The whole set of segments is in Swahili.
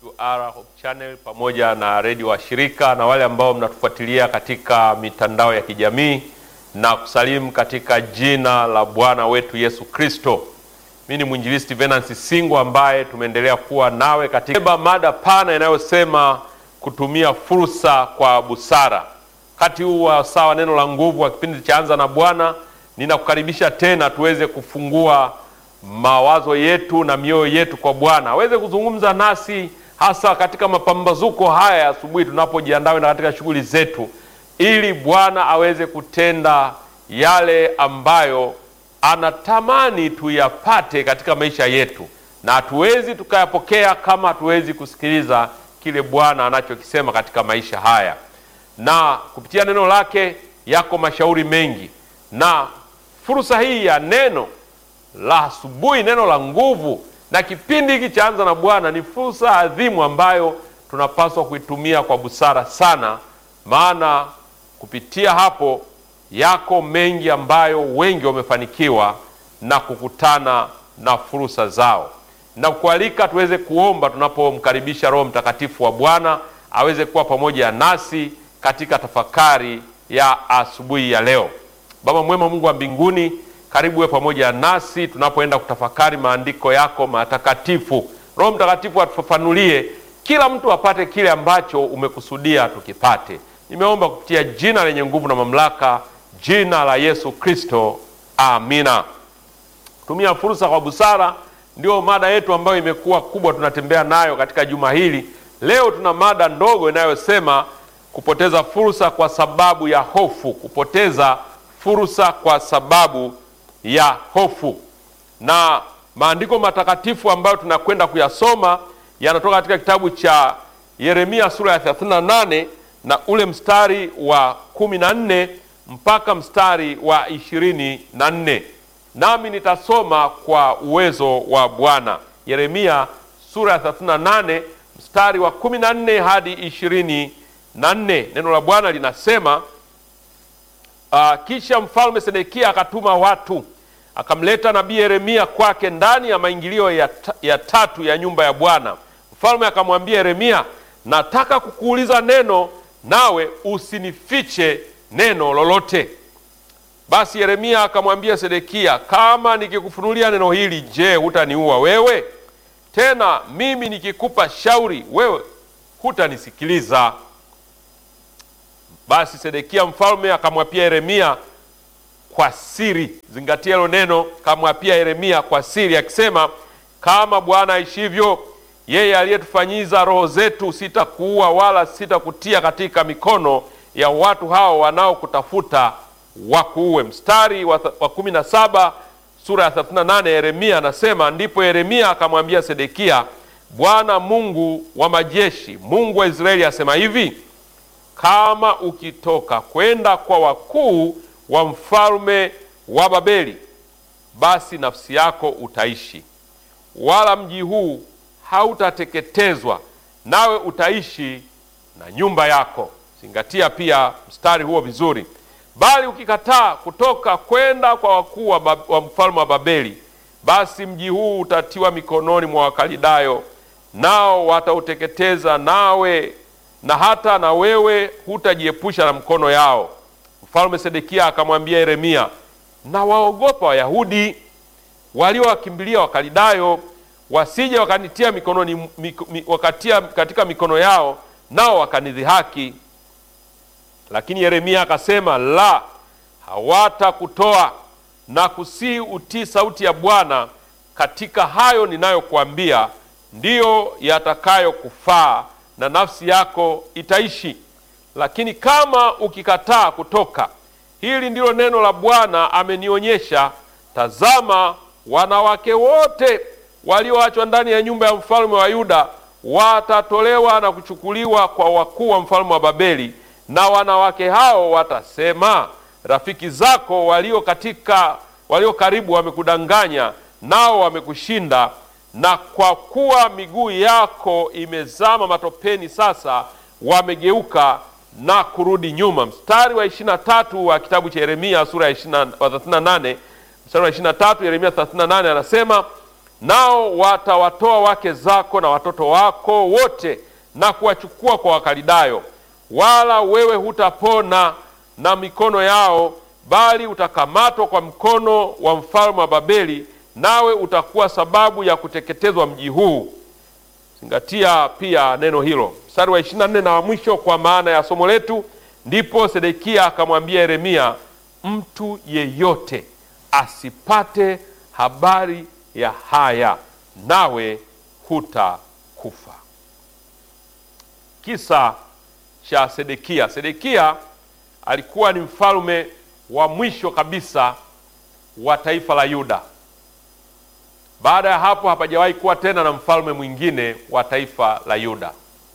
AWR Hope Channel pamoja na redio washirika na wale ambao mnatufuatilia katika mitandao ya kijamii na kusalimu katika jina la Bwana wetu Yesu Kristo. Mimi ni mwinjilisti Venansi Singo ambaye tumeendelea kuwa nawe katika mada pana inayosema kutumia fursa kwa busara. Wakati huu wa sawa neno la nguvu wa kipindi cha Anza na Bwana, ninakukaribisha tena tuweze kufungua mawazo yetu na mioyo yetu kwa Bwana aweze kuzungumza nasi hasa katika mapambazuko haya ya asubuhi tunapojiandaa na katika shughuli zetu, ili Bwana aweze kutenda yale ambayo anatamani tuyapate katika maisha yetu, na hatuwezi tukayapokea kama hatuwezi kusikiliza kile Bwana anachokisema katika maisha haya. Na kupitia neno lake yako mashauri mengi, na fursa hii ya neno la asubuhi, neno la nguvu, na kipindi hiki cha Anza na Bwana ni fursa adhimu ambayo tunapaswa kuitumia kwa busara sana, maana kupitia hapo yako mengi ambayo wengi wamefanikiwa na kukutana na fursa zao, na kualika tuweze kuomba tunapomkaribisha Roho Mtakatifu wa Bwana aweze kuwa pamoja nasi katika tafakari ya asubuhi ya leo. Baba mwema, Mungu wa mbinguni, karibu we pamoja nasi tunapoenda kutafakari maandiko yako matakatifu. Roho Mtakatifu atufafanulie, kila mtu apate kile ambacho umekusudia tukipate. Nimeomba kupitia jina lenye nguvu na mamlaka, jina la Yesu Kristo, amina. Tumia fursa kwa busara, ndio mada yetu ambayo imekuwa kubwa, tunatembea nayo katika juma hili. Leo tuna mada ndogo inayosema kupoteza fursa kwa sababu ya hofu. Kupoteza fursa kwa sababu ya hofu. Na maandiko matakatifu ambayo tunakwenda kuyasoma yanatoka katika kitabu cha Yeremia sura ya 38 na ule mstari wa 14 mpaka mstari wa 24, nami nitasoma kwa uwezo wa Bwana. Yeremia sura ya 38 mstari wa 14 hadi 24. Neno la Bwana linasema Uh, kisha mfalme Sedekia akatuma watu akamleta nabii Yeremia kwake ndani ya maingilio ya, ta, ya tatu ya nyumba ya Bwana. Mfalme akamwambia Yeremia, nataka kukuuliza neno, nawe usinifiche neno lolote. Basi Yeremia akamwambia Sedekia, kama nikikufunulia neno hili, je, hutaniua wewe? Tena mimi nikikupa shauri, wewe hutanisikiliza. Basi Sedekia mfalme akamwapia Yeremia kwa siri. Zingatia hilo neno, kamwapia Yeremia kwa siri akisema, kama Bwana aishivyo, yeye aliyetufanyiza roho zetu, sitakuua wala sitakutia katika mikono ya watu hao wanaokutafuta wakuue. Mstari wa, wa kumi na saba sura ya 38 Yeremia anasema, ndipo Yeremia akamwambia Sedekia, Bwana Mungu wa majeshi, Mungu wa Israeli asema hivi kama ukitoka kwenda kwa wakuu wa mfalme wa Babeli, basi nafsi yako utaishi, wala mji huu hautateketezwa, nawe utaishi na nyumba yako. Zingatia pia mstari huo vizuri. Bali ukikataa kutoka kwenda kwa wakuu wa, wa mfalme wa Babeli, basi mji huu utatiwa mikononi mwa Wakalidayo, nao watauteketeza, nawe na hata na wewe hutajiepusha na mkono yao. Mfalme Sedekia akamwambia Yeremia, na waogopa Wayahudi waliowakimbilia Wakalidayo, wasije wakanitia mikononi, mik, mik, wakatia katika mikono yao, nao wakanidhihaki. Lakini Yeremia akasema, la, hawatakutoa na kusii utii sauti ya Bwana katika hayo ninayokuambia, ndiyo yatakayokufaa na nafsi yako itaishi. Lakini kama ukikataa kutoka, hili ndilo neno la Bwana amenionyesha, tazama, wanawake wote walioachwa ndani ya nyumba ya mfalme wa Yuda watatolewa na kuchukuliwa kwa wakuu wa mfalme wa Babeli, na wanawake hao watasema, rafiki zako walio katika walio karibu wamekudanganya, nao wamekushinda na kwa kuwa miguu yako imezama matopeni, sasa wamegeuka na kurudi nyuma. Mstari wa ishirini na tatu wa kitabu cha Yeremia sura ya thelathini na nane mstari wa ishirini na tatu Yeremia thelathini na nane anasema nao watawatoa wake zako na watoto wako wote na kuwachukua kwa Wakaldayo, wala wewe hutapona na mikono yao, bali utakamatwa kwa mkono wa mfalme wa Babeli, nawe utakuwa sababu ya kuteketezwa mji huu. Zingatia pia neno hilo, mstari wa 24 na wa mwisho kwa maana ya somo letu. Ndipo Sedekia akamwambia Yeremia, mtu yeyote asipate habari ya haya, nawe hutakufa. Kisa cha Sedekia. Sedekia alikuwa ni mfalme wa mwisho kabisa wa taifa la Yuda. Baada ya hapo hapajawahi kuwa tena na mfalme mwingine wa taifa la Yuda.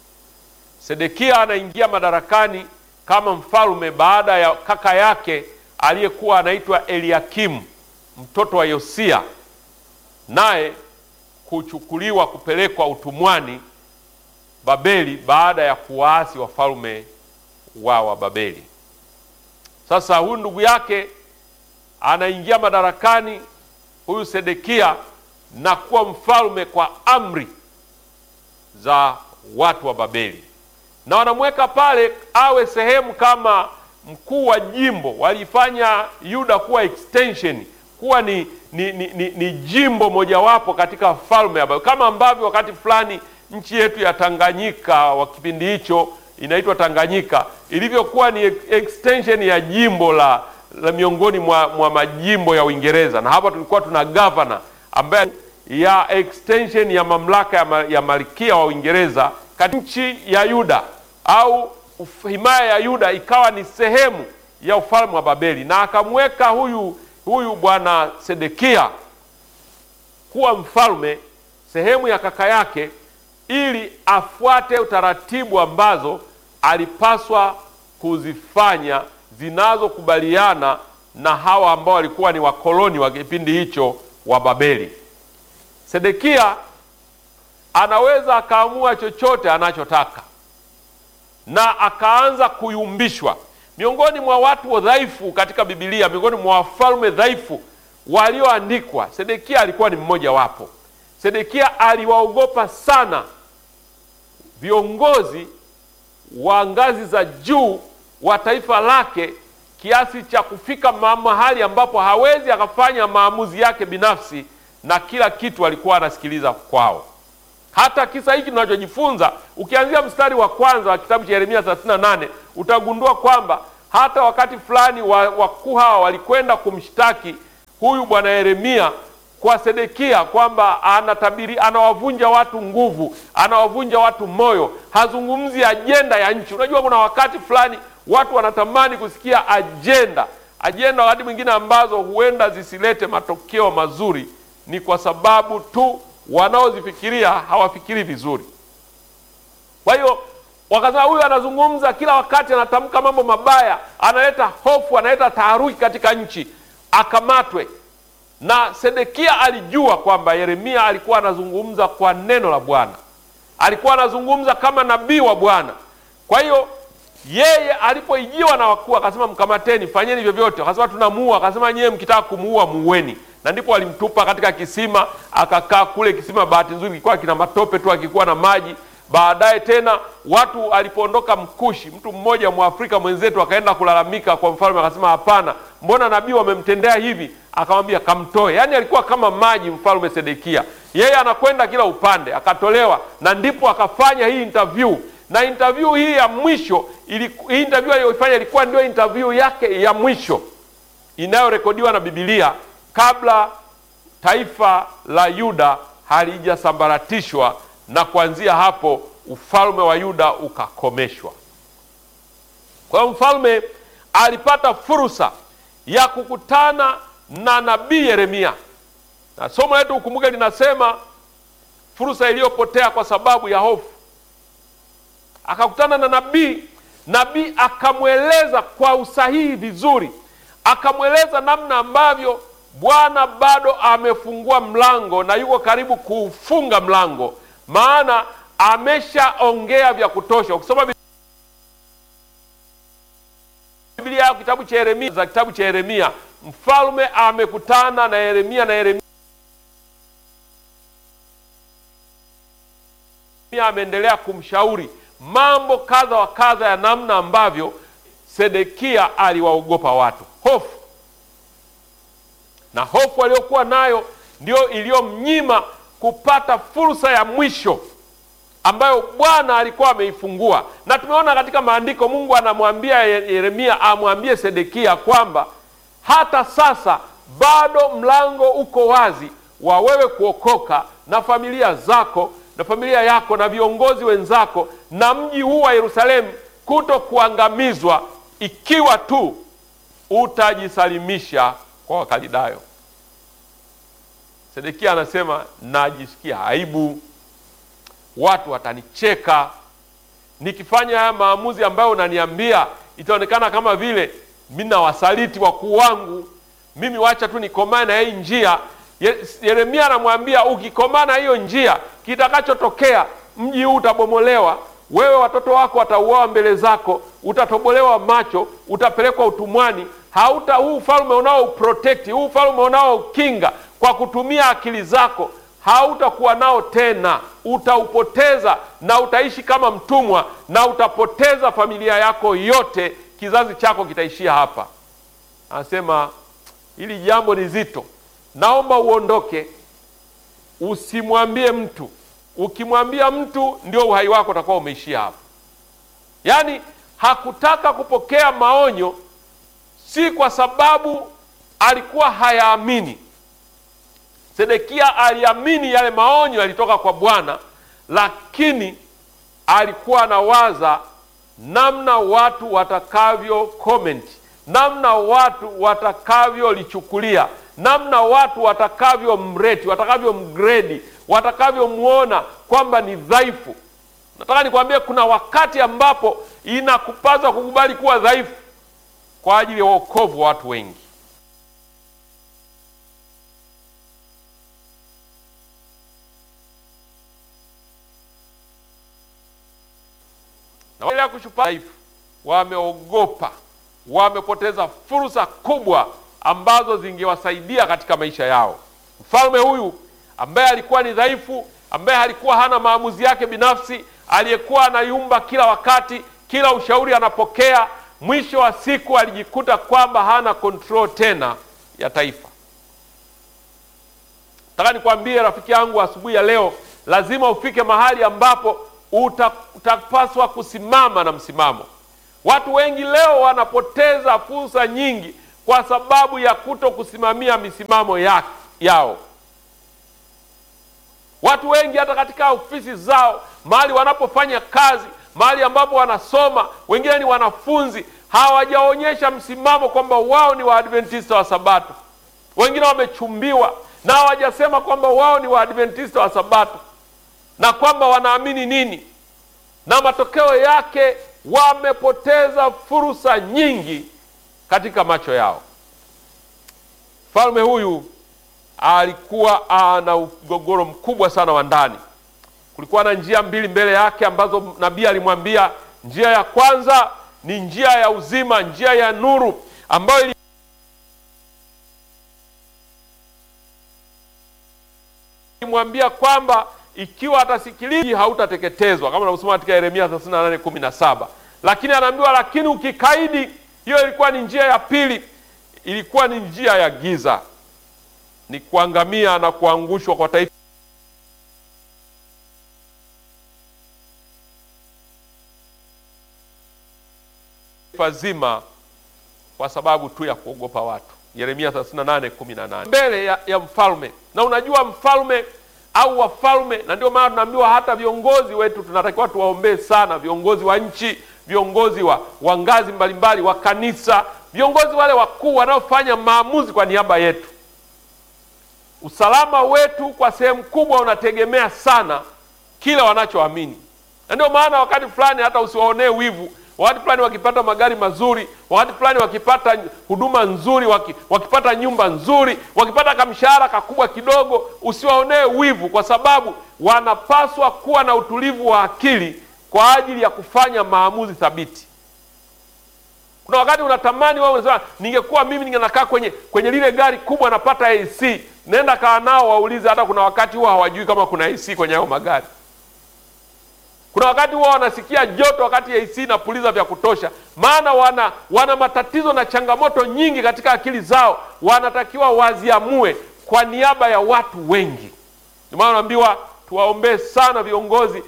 Sedekia anaingia madarakani kama mfalme baada ya kaka yake aliyekuwa anaitwa Eliakimu mtoto wa Yosia, naye kuchukuliwa kupelekwa utumwani Babeli baada ya kuwaasi wafalme wa wa Babeli. Sasa huyu ndugu yake anaingia madarakani huyu Sedekia na kuwa mfalme kwa amri za watu wa Babeli, na wanamweka pale awe sehemu kama mkuu wa jimbo. Walifanya Yuda kuwa extension, kuwa ni, ni, ni, ni, ni jimbo mojawapo katika falme ya Babeli, kama ambavyo wakati fulani nchi yetu ya Tanganyika wa kipindi hicho inaitwa Tanganyika ilivyokuwa ni extension ya jimbo la, la miongoni mwa, mwa majimbo ya Uingereza, na hapa tulikuwa tuna governor ambaye ya extension ya mamlaka ya, ma, ya malkia wa Uingereza katika nchi ya Yuda au himaya ya Yuda ikawa ni sehemu ya ufalme wa Babeli, na akamweka huyu huyu bwana Sedekia kuwa mfalme sehemu ya kaka yake ili afuate utaratibu ambazo alipaswa kuzifanya zinazokubaliana na hawa ambao walikuwa ni wakoloni wa kipindi hicho wa Babeli. Sedekia anaweza akaamua chochote anachotaka na akaanza kuyumbishwa. Miongoni mwa watu wadhaifu katika Biblia, miongoni mwa wafalme dhaifu walioandikwa, Sedekia alikuwa ni mmoja wapo. Sedekia aliwaogopa sana viongozi wa ngazi za juu wa taifa lake kiasi cha kufika mahali ambapo hawezi akafanya maamuzi yake binafsi na kila kitu alikuwa anasikiliza kwao. Hata kisa hiki tunachojifunza, ukianzia mstari wa kwanza wa kitabu cha Yeremia 38 utagundua kwamba hata wakati fulani wakuu hawa walikwenda kumshtaki huyu bwana Yeremia kwa Sedekia kwamba anatabiri, anawavunja watu nguvu, anawavunja watu moyo, hazungumzi ajenda ya nchi. Unajua, kuna wakati fulani watu wanatamani kusikia ajenda, ajenda wakati mwingine ambazo huenda zisilete matokeo mazuri, ni kwa sababu tu wanaozifikiria hawafikiri vizuri. Kwa hiyo wakasema, huyu anazungumza kila wakati, anatamka mambo mabaya, analeta hofu, analeta taharuki katika nchi, akamatwe na Sedekia alijua kwamba Yeremia alikuwa anazungumza kwa neno la Bwana, alikuwa anazungumza kama nabii wa Bwana. Kwa hiyo yeye alipoijiwa na wakuu akasema, mkamateni, fanyeni vyovyote. Akasema tunamuua. Akasema nyewe mkitaka kumuua muweni, na ndipo walimtupa katika kisima, akakaa kule kisima. Bahati nzuri kilikuwa kina matope tu, akikuwa na maji. Baadaye tena watu alipoondoka Mkushi, mtu mmoja Mwafrika mwenzetu akaenda kulalamika kwa mfalme, akasema hapana, mbona nabii wamemtendea hivi? Akamwambia kamtoe. Yaani alikuwa kama maji mfalme Sedekia, yeye anakwenda kila upande, akatolewa. Na ndipo akafanya hii interview, na interview hii ya mwisho ili, hii interview aliyoifanya ilikuwa ndio interview yake ya mwisho inayorekodiwa na Biblia kabla taifa la Yuda halijasambaratishwa na kuanzia hapo ufalme wa Yuda ukakomeshwa. Kwa hiyo mfalme alipata fursa ya kukutana na nabii Yeremia, na somo letu ukumbuke, linasema fursa iliyopotea kwa sababu ya hofu. Akakutana na nabii, nabii akamweleza kwa usahihi vizuri, akamweleza namna ambavyo Bwana bado amefungua mlango na yuko karibu kuufunga mlango maana ameshaongea vya kutosha. Ukisoma Biblia yao kitabu cha Yeremia, za kitabu cha Yeremia, mfalme amekutana na Yeremia na Yeremia ameendelea kumshauri mambo kadha wa kadha ya namna ambavyo Sedekia aliwaogopa watu, hofu na hofu aliyokuwa nayo ndio iliyomnyima kupata fursa ya mwisho ambayo Bwana alikuwa ameifungua. Na tumeona katika maandiko Mungu anamwambia Yeremia amwambie Sedekia kwamba hata sasa bado mlango uko wazi wa wewe kuokoka na familia zako na familia yako na viongozi wenzako na mji huu wa Yerusalemu kuto kuangamizwa ikiwa tu utajisalimisha kwa Wakaldayo. Sedekia anasema najisikia aibu, watu watanicheka nikifanya haya maamuzi ambayo unaniambia, itaonekana kama vile mimi na wasaliti wakuu wangu. Mimi wacha tu nikomane na hii njia. Yeremia anamwambia ukikomana hiyo njia, kitakachotokea mji huu utabomolewa, wewe watoto wako watauawa mbele zako, utatobolewa macho, utapelekwa utumwani. Hauta huu ufalme unao protect, huu ufalme unao kinga kwa kutumia akili zako hautakuwa nao tena, utaupoteza na utaishi kama mtumwa, na utapoteza familia yako yote, kizazi chako kitaishia hapa. Anasema hili jambo ni zito, naomba uondoke, usimwambie mtu. Ukimwambia mtu, ndio uhai wako utakuwa umeishia hapa. Yaani hakutaka kupokea maonyo, si kwa sababu alikuwa hayaamini Sedekia aliamini yale maonyo yalitoka kwa Bwana, lakini alikuwa anawaza namna watu watakavyo comment, namna watu watakavyolichukulia, namna watu watakavyo mreti, watakavyo mgredi, watakavyomwona kwamba ni dhaifu. Nataka nikwambie, kuna wakati ambapo inakupasa kukubali kuwa dhaifu kwa ajili ya wokovu wa watu wengi. na kushupa dhaifu, wameogopa, wamepoteza fursa kubwa ambazo zingewasaidia katika maisha yao. Mfalme huyu ambaye alikuwa ni dhaifu, ambaye alikuwa hana maamuzi yake binafsi, aliyekuwa anayumba kila wakati, kila ushauri anapokea, mwisho wa siku alijikuta kwamba hana control tena ya taifa. Nataka nikwambie rafiki yangu, asubuhi ya leo lazima ufike mahali ambapo utapaswa kusimama na msimamo. Watu wengi leo wanapoteza fursa nyingi kwa sababu ya kuto kusimamia misimamo ya, yao. Watu wengi hata katika ofisi zao, mahali wanapofanya kazi, mahali ambapo wanasoma, wengine ni wanafunzi, hawajaonyesha msimamo kwamba wao ni Waadventista wa Sabato. Wengine wamechumbiwa na hawajasema kwamba wao ni Waadventista wa Sabato na kwamba wanaamini nini, na matokeo yake wamepoteza fursa nyingi katika macho yao. Mfalme huyu alikuwa ana mgogoro mkubwa sana wa ndani. Kulikuwa na njia mbili mbele yake ambazo nabii alimwambia, njia ya kwanza ni njia ya uzima, njia ya nuru ambayo ilimwambia kwamba ikiwa atasikiliza hautateketezwa, kama unavyosoma katika Yeremia 38:17. Lakini anaambiwa, lakini ukikaidi. Hiyo ilikuwa ni njia ya pili, ilikuwa ni njia ya giza, ni kuangamia na kuangushwa kwa taifa zima kwa sababu tu ya kuogopa watu. Yeremia 38:18 mbele ya, ya mfalme. Na unajua mfalme au wafalme, na ndio maana tunaambiwa hata viongozi wetu tunatakiwa tuwaombee sana, viongozi wa nchi, viongozi wa, wa ngazi mbalimbali wa kanisa, viongozi wale wakuu wanaofanya maamuzi kwa niaba yetu. Usalama wetu kwa sehemu kubwa unategemea sana kila wanachoamini, na ndio maana wakati fulani hata usiwaonee wivu wakati fulani wakipata magari mazuri, wakati fulani wakipata huduma nzuri, waki, wakipata nyumba nzuri, wakipata kamshahara kakubwa kidogo, usiwaonee wivu, kwa sababu wanapaswa kuwa na utulivu wa akili kwa ajili ya kufanya maamuzi thabiti. Kuna wakati unatamani wewe unasema, ningekuwa mimi ningenakaa kwenye kwenye lile gari kubwa, napata AC, nenda kaa nao waulize. Hata kuna wakati huwa hawajui kama kuna AC kwenye hayo magari Kuna wakati huwa wanasikia joto wakati AC inapuliza vya kutosha, maana wana, wana matatizo na changamoto nyingi katika akili zao, wanatakiwa waziamue kwa niaba ya watu wengi. Ndio maana naambiwa tuwaombee sana viongozi,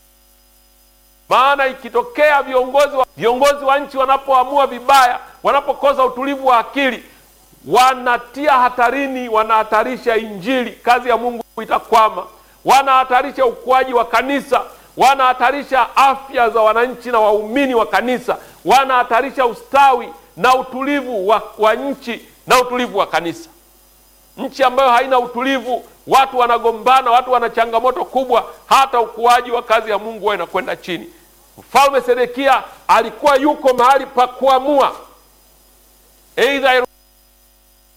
maana ikitokea viongozi wa, viongozi wa nchi wanapoamua vibaya, wanapokosa utulivu wa akili, wanatia hatarini, wanahatarisha Injili, kazi ya Mungu itakwama, wanahatarisha ukuaji wa kanisa, wanahatarisha afya za wananchi na waumini wa kanisa, wanahatarisha ustawi na utulivu wa, wa nchi na utulivu wa kanisa. Nchi ambayo haina utulivu, watu wanagombana, watu wana changamoto kubwa, hata ukuaji wa kazi ya Mungu huwa inakwenda chini. Mfalme Sedekia alikuwa yuko mahali pa kuamua, aidha